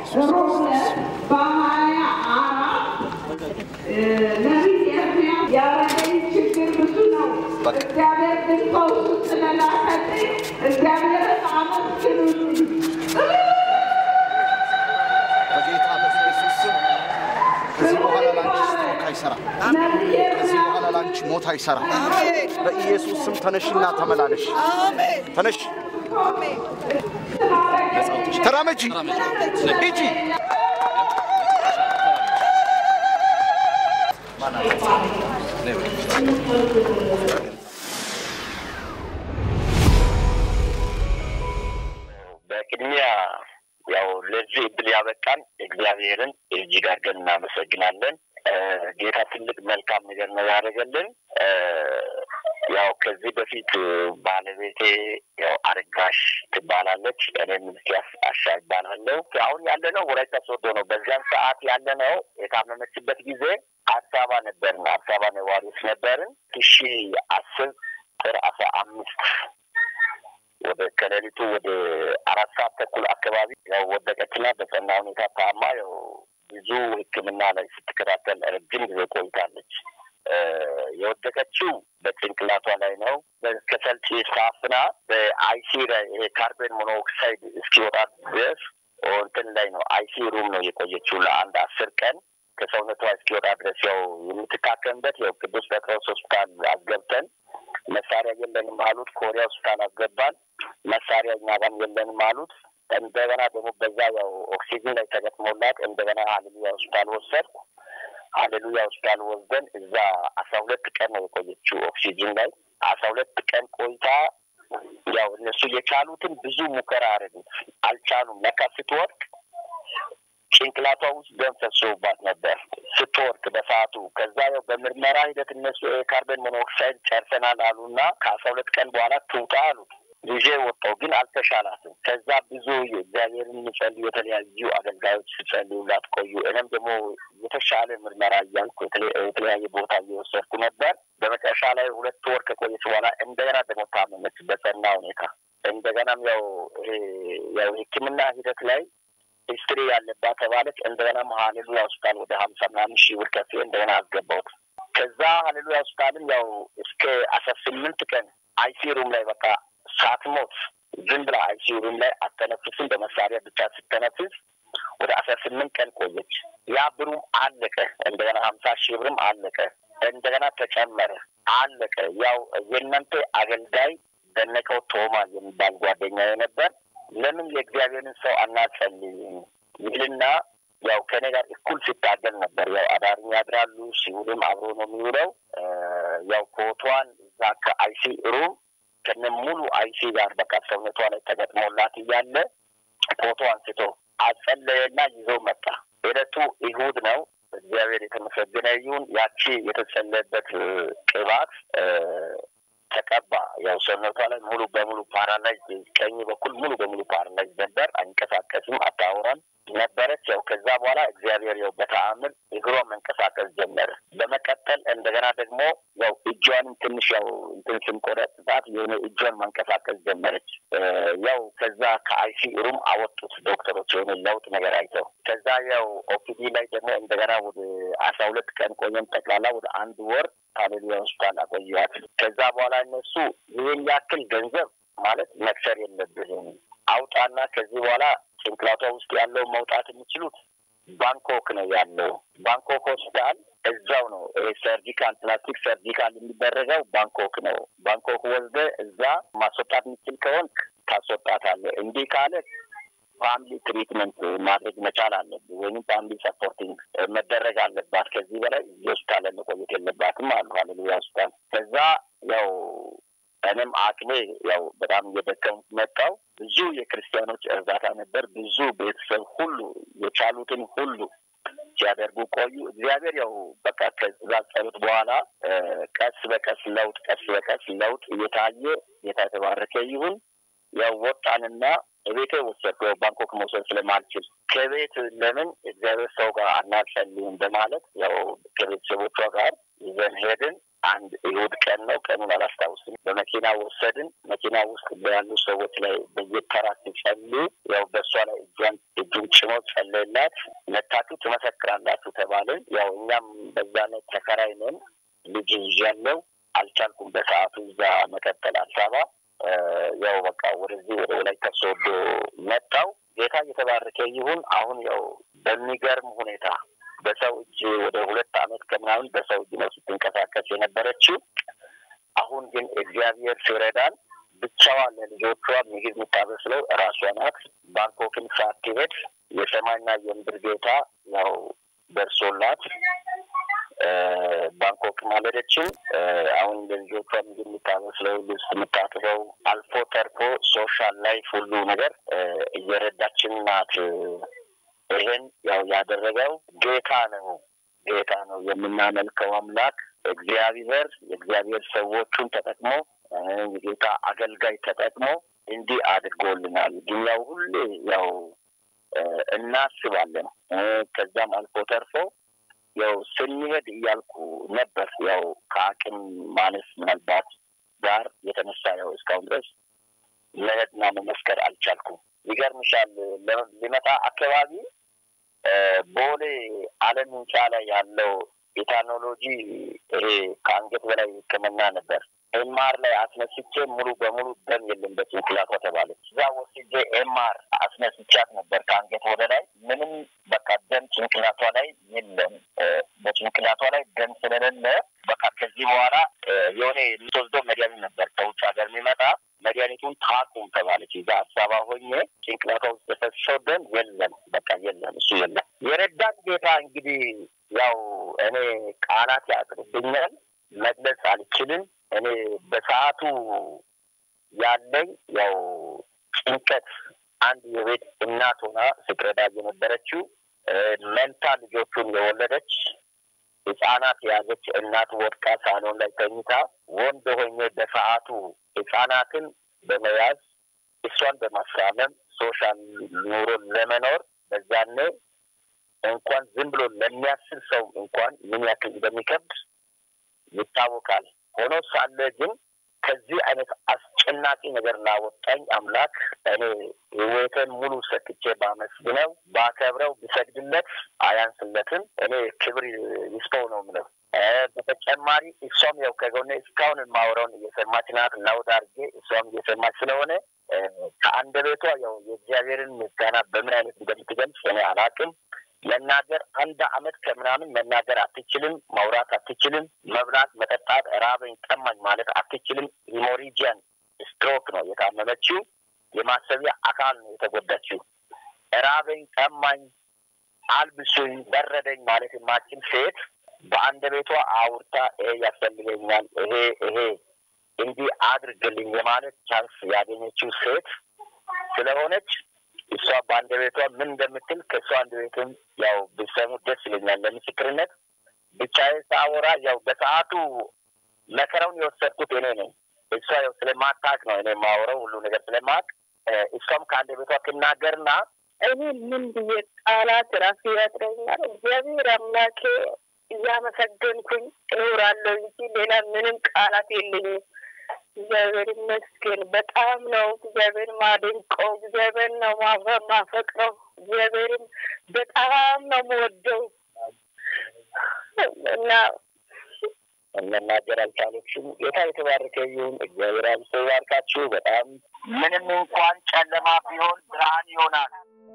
ሮብለት በሀያ አራት ነቢይ ኤርምያስ ያረገኝ ችግር ብዙ ነው። እግዚአብሔር ግን ፈውሱ ስለላከልኝ እግዚአብሔርን አመስግኑልኝ። በጌታ በኢየሱስ ስም ከዚህ በኋላ ላንቺ ስትሮክ አይሰራም። ነቢይ ከዚህ ኤርምያስ በኋላ ላንቺ ሞት አይሰራም። በኢየሱስ ስም ተነሽና ተመላለሽ። ተነሽ፣ ተራመጂ፣ ሂጂ። በቅድሚያ ያው ለዚህ እድል ያበቃን እግዚአብሔርን እጅግ አድርገን እናመሰግናለን። እ፣ ጌታ ትልቅ መልካም ነገር ነው ያደረገልን። እ፣ ያው ከዚህ በፊት ባለቤቴ ያው አረጋሽ ትባላለች፣ እኔም ሚስቲያስ አሻ ይባላለሁ። አሁን ያለነው ወላይታ ሶዶ ነው። በዚያን ሰዓት ያለነው የታመመችበት ጊዜ አዲስ አበባ ነበርን። አዲስ አበባ ነዋሪዎች ነበርን። ሺ አስር ጥር አስራ አምስት ወደ ከሌሊቱ ወደ አራት ሰዓት ተኩል አካባቢ ያው ወደቀችና በጸና ሁኔታ ታማ ያው ብዙ ሕክምና ላይ ስትከታተል ረጅም ጊዜ ቆይታለች። እ፣ የወደቀችው በጭንቅላቷ ላይ ነው። በከሰል ጭስ ታፍና በአይሲ ላይ ይሄ ካርበን ሞኖክሳይድ እስኪወጣ ድረስ እንትን ላይ ነው አይሲ ሩም ነው የቆየችው ለአንድ አስር ቀን ከሰውነቷ እስኪወጣ ድረስ ያው የምትታከምበት ያው ቅዱስ ጴጥሮስ ሆስፒታል አስገብተን መሳሪያ የለንም አሉት። ኮሪያ ሆስፒታል አስገባን። መሳሪያ እኛ ጋም የለንም አሉት። እንደገና ደግሞ በዛ ያው ኦክሲጅን ላይ ተገጥሞላት እንደገና ሀሌሉያ ሆስፒታል ወሰድኩ። ሀሌሉያ ሆስፒታል ወስደን እዛ አስራ ሁለት ቀን ነው የቆየችው ኦክሲጅን ላይ አስራ ሁለት ቀን ቆይታ ያው እነሱ የቻሉትን ብዙ ሙከራ አደረጉት፣ አልቻሉም። ለካ ስትወድቅ ጭንቅላቷ ውስጥ ደም ፈሶባት ነበር ስትወርቅ በሰዓቱ። ከዛ ያው በምርመራ ሂደት እነሱ የካርበን ሞኖክሳይድ ጨርሰናል አሉና ከአስራ ሁለት ቀን በኋላ ትውጣ አሉት። ይዤ ወጣው፣ ግን አልተሻላትም። ከዛ ብዙ የእግዚአብሔርን የሚጸልዩ የተለያዩ አገልጋዮች ሲጸልዩላት ቆዩ። እኔም ደግሞ የተሻለ ምርመራ እያልኩ የተለ- የተለያየ ቦታ እየወሰድኩ ነበር። በመጨረሻ ላይ ሁለት ወር ከቆየች በኋላ እንደገና ደግሞ ታመመች በጸና ሁኔታ። እንደገናም ያው ይሄ ያው ሕክምና ሂደት ላይ ሂስትሪ ያለባት ተባለች። እንደገና ሀሌሉያ ሆስፒታል ወደ ሀምሳ ምናምን ሺህ ብር ከፍዬ እንደገና አስገባሁት። ከዛ ሀሌሉያ ሆስፒታልም ያው እስከ አስራ ስምንት ቀን አይሲ ሩም ላይ በቃ ሳትሞት ዝም ብላ አይሲ ሩም ላይ አተነፍስም በመሳሪያ ብቻ ስተነፍስ ወደ አስራ ስምንት ቀን ቆየች። ያ ብሩም አለቀ። እንደገና ሀምሳ ሺህ ብርም አለቀ። እንደገና ተጨመረ፣ አለቀ። ያው የእናንተ አገልጋይ ደነቀው ቶማ የሚባል ጓደኛዬ ነበር። ለምን የእግዚአብሔርን ሰው አናጸልይም ይልና ያው ከኔ ጋር እኩል ሲታገል ነበር። ያው አዳርም ያድራሉ፣ ሲውልም አብሮ ነው የሚውለው። እ፣ ያው ፎቶዋን እዛ ከአይሲ ሩም ከነ ሙሉ አይሲ ጋር በቃ ሰውነቷ ላይ ተገጥሞላት እያለ ፎቶ አንስቶ አጸለየና ይዞ መጣ። ዕለቱ ይሁድ ነው። እግዚአብሔር የተመሰገነ ይሁን። ያቺ የተጸለየበት እ፣ ቅባት እ፣ ተቀባ። ያው ሰውነቷ ላይ ሙሉ በሙሉ ፓራላይዝ ቀኝ በኩል ሙሉ በሙሉ ፓራላይዝ ነበር። አንቀሳቀስም፣ አታወራም ነበረች። ያው ከዛ በኋላ እግዚአብሔር ያው በተአምር እግሯ መንቀሳቀስ ጀመረ። በመቀጠል እንደገና ደግሞ ያው እጇንም ትንሽ ያው እንትን ስንቆረጥባት የሆነ እጇን መንቀሳቀስ ጀመረች። እ፣ ያው ከዛ ከአይሲ ሩም አወጡት ዶክተሮች የሆነ ለውጥ ነገር አይተው። ከዛ ያው ኦፒዲ ላይ ደግሞ እንደገና ወደ አስራ ሁለት ቀን ቆየን። ጠቅላላ ወደ አንድ ወር ሀሌሉያ ሆስፒታል አቆየዋት። ከዛ በኋላ እነሱ ይህን ያክል ገንዘብ ማለት መክሰር የለብህም አውጣና ከዚህ በኋላ ጭንቅላቷ ውስጥ ያለው መውጣት የሚችሉት ባንኮክ ነው ያለው። ባንኮክ ሆስፒታል እዛው ነው ይሄ ሰርጂካል ፕላስቲክ ሰርጂካል የሚደረገው ባንኮክ ነው። ባንኮክ ወስደ እዛ ማስወጣት የሚችል ከሆንክ ታስወጣታለህ። እንዲህ ካለ ፋሚሊ ትሪትመንት ማድረግ መቻል አለብህ፣ ወይም ፋሚሊ ሰፖርቲንግ መደረግ አለባት። ከዚህ በላይ እዚህ ሆስፒታል መቆየት የለባትም አሉ ሀሌሉያ ሆስፒታል። ከዛ ያው እኔም አቅሜ ያው በጣም እየደከምኩ መጣው። ብዙ የክርስቲያኖች እርዳታ ነበር። ብዙ ቤተሰብ ሁሉ የቻሉትን ሁሉ ሲያደርጉ ቆዩ። እግዚአብሔር ያው በቃ ከዛ ጸሎት በኋላ እ፣ ቀስ በቀስ ለውጥ ቀስ በቀስ ለውጥ እየታየ ጌታ የተባረከ ይሁን። ያው ወጣንና ቤቴ ወሰድኩ። ያው ባንኮክ መውሰድ ስለማልችል ከቤት ለምን እግዚአብሔር ሰው ጋር አናጸልይም በማለት ያው ከቤተሰቦቿ ጋር ይዘን ሄድን። አንድ እሑድ ቀን ነው። ቀኑን አላስታውስም። በመኪና ወሰድን። መኪና ውስጥ ያሉ ሰዎች ላይ በየተራ ሲጸልዩ ያው በእሷ ላይ እጇን እጁን ጭኖ ጸለይላት። መታችሁ ትመሰክራላችሁ ተባልን። ያው እኛም በዛ ላይ ተከራይ ነን። ልጅ ይዣለሁ። አልቻልኩም በሰዓቱ እዛ መቀጠል አዲስ አበባ ያው በቃ ወደዚህ ወደ ወላይታ ሶዶ መጣው። ጌታ እየተባረከ ይሁን። አሁን ያው በሚገርም ሁኔታ በሰው እጅ ወደ ሁለት ዓመት ከምናምን በሰው እጅ ነው ስትንቀሳቀስ የነበረችው። አሁን ግን እግዚአብሔር ሲረዳን ብቻዋ ለልጆቿ ምግብ የምታበስለው እራሷ ናት። ባንኮክን ሳትሄድ የሰማይና የምድር ጌታ ያው ደርሶላት ባንኮክ ማለደችም። አሁን ለልጆቿ ምግብ የምታበስለው፣ ልብስ የምታጥበው፣ አልፎ ተርፎ ሶሻል ላይፍ ሁሉ ነገር እየረዳችን ናት። ይሄን ያው ያደረገው ጌታ ነው። ጌታ ነው የምናመልከው አምላክ እግዚአብሔር የእግዚአብሔር ሰዎቹን ተጠቅሞ የጌታ አገልጋይ ተጠቅሞ እንዲህ አድርጎልናል። ግን ያው ሁሌ ያው እናስባለን። ከዛም አልፎ ተርፎ ያው ስንሄድ እያልኩ ነበር። ያው ከአቅም ማነስ ምናልባት ጋር የተነሳ ያው እስካሁን ድረስ መሄድና መመስከር አልቻልኩም። ይገርምሻል ሊመጣ አካባቢ ቦሌ አለም ህንፃ ላይ ያለው የቴክኖሎጂ ይሄ ከአንገት በላይ ሕክምና ነበር። ኤምአር ላይ አስነስቼ ሙሉ በሙሉ ደም የለም በጭንቅላቷ ተባለች። እዛ ወስጄ ኤምአር አስነስቻት ነበር ከአንገት ወደ ላይ ምንም በቃ ደም ጭንቅላቷ ላይ የለም። በጭንቅላቷ ላይ ደም ስለሌለ በቃ ከዚህ በኋላ የሆነ የምትወስደው መድኃኒት ነበር ከውጭ ሀገር የሚመጣ መድኃኒቱን ታቁም ተባለች። እዛ አዲስ አበባ ሆኜ ጭንቅላቷ ውስጥ የፈሰሰው ደም የለም፣ በቃ የለም፣ እሱ የለም። የረዳን ጌታ እንግዲህ ያው እኔ ቃላት ያጥርብኛል፣ መግለጽ አልችልም። እኔ በሰዓቱ ያለኝ ያው ጭንቀት አንድ የቤት እናት ሆና ስትረዳ የነበረችው መንታ ልጆቹን የወለደች ህጻናት የያዘች እናት ወድቃ ሳሎን ላይ ተኝታ ወንድ ሆኜ በሰዓቱ ህጻናትን በመያዝ እሷን በማስራመም ሶሻል ኑሮ ለመኖር በዛኔ እንኳን ዝም ብሎ ለሚያስብ ሰው እንኳን ምን ያክል እንደሚከብድ ይታወቃል። ሆኖ ሳለ ግን ከዚህ አይነት አስጨናቂ ነገር ላወጣኝ አምላክ እኔ ህይወቴን ሙሉ ሰጥቼ ባመስግነው ባከብረው ብሰግድለት አያንስለትም። እኔ ክብር ይስጠው ነው የምለው። በተጨማሪ እሷም ያው ከጎኔ እስካሁን የማወራውን እየሰማች ናት። ላውድ አድርጌ እሷም እየሰማች ስለሆነ ከአንደበቷ ያው የእግዚአብሔርን ምስጋና በምን አይነት እንደምትገልጽ እኔ አላውቅም። መናገር አንድ አመት ከምናምን መናገር አትችልም፣ ማውራት አትችልም፣ መብላት፣ መጠጣት፣ ራበኝ ጠማኝ ማለት አትችልም። ሂሞሪጂያን ስትሮክ ነው የታመመችው። የማሰቢያ አካል ነው የተጎዳችው። ራበኝ ጠማኝ፣ አልብሱኝ፣ በረደኝ ማለት የማችል ሴት በአንደበቷ አውርታ ይሄ ያስፈልገኛል፣ ይሄ ይሄ እንዲህ አድርግልኝ የማለት ቻንስ ያገኘችው ሴት ስለሆነች እሷ በአንደበቷ ምን እንደምትል ከእሷ አንደበትም ያው ብሰሙ ደስ ይለኛል። ለምስክርነት ብቻዬን ሳወራ ያው በሰዓቱ መከራውን የወሰድኩት እኔ ነኝ። እሷ ያው ስለማታውቅ ነው እኔ የማወራው ሁሉ ነገር ስለማውቅ እሷም ከአንደበቷ ትናገርና እኔ ምን ብዬ ቃላት ራሱ ያጥረኛል። እግዚአብሔር አምላኬ እያመሰገንኩኝ እኖራለሁ እንጂ ሌላ ምንም ቃላት የለኝም። እግዚአብሔር ይመስገን። በጣም ነው እግዚአብሔር ማደንቀው። እግዚአብሔር ነው ማፈቅረው። እግዚአብሔርን በጣም ነው የምወደው እና መናገር አልቻለችም። ጌታ የተባረከ ይሁን። እግዚአብሔር አብዝቶ ይባርካችሁ። በጣም ምንም እንኳን ጨለማ ቢሆን ብርሃን ይሆናል።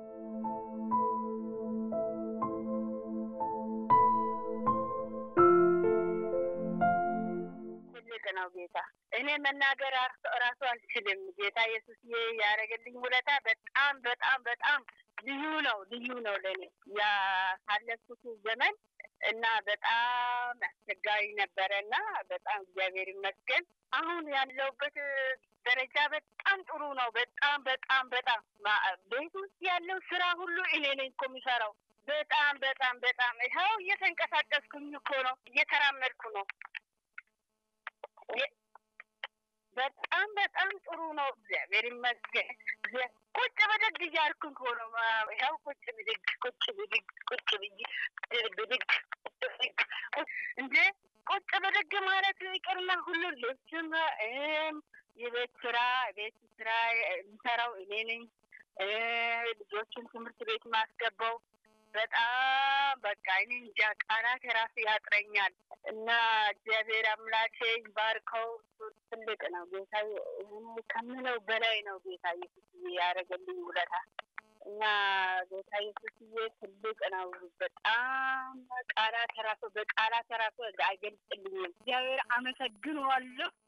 ትልቅ ነው ጌታ። እኔ መናገር ራሱ አልችልም። ጌታ ኢየሱስ ያደረገልኝ ውለታ በጣም በጣም በጣም ልዩ ነው፣ ልዩ ነው ለእኔ ያሳለፍኩት ዘመን እና በጣም አስቸጋሪ ነበረ እና በጣም እግዚአብሔር ይመስገን አሁን ያለውበት ደረጃ በጣም ጥሩ ነው። በጣም በጣም በጣም ቤት ውስጥ ያለው ስራ ሁሉ እኔ ነኝ እኮ የሚሰራው። በጣም በጣም በጣም ይኸው እየተንቀሳቀስኩኝ እኮ ነው፣ እየተራመድኩ ነው። በጣም በጣም ጥሩ ነው። እግዚአብሔር ይመስገን። ቁጭ ብድግ እያልኩ እኮ ነው። ይኸው ቁጭ ብድግ ቁጭ ብድግ ቁጭ ብይ ብድግ ብድግ እንዴ ቁጭ ብድግ ማለት ይቅርና ሁሉ ልብስም እም የቤት ስራ ቤት ስራ የምሰራው እኔ ነኝ። እ ልጆችን ትምህርት ቤት ማስገባው በጣም በቃ እኔ እንጃ ቃላት ራሱ ያጥረኛል። እና እግዚአብሔር አምላኬ ይባርከው። እሱ ትልቅ ነው ጌታ እኔ ከምለው በላይ ነው ጌታ ኢየሱስ ያደረገልኝ ውለታ እና ጌታ ኢየሱስዬ ትልቅ ነው። በጣም ቃላት ራሱ በቃላት ራሱ አይገልጽልኝም። እግዚአብሔር አመሰግነዋለሁ።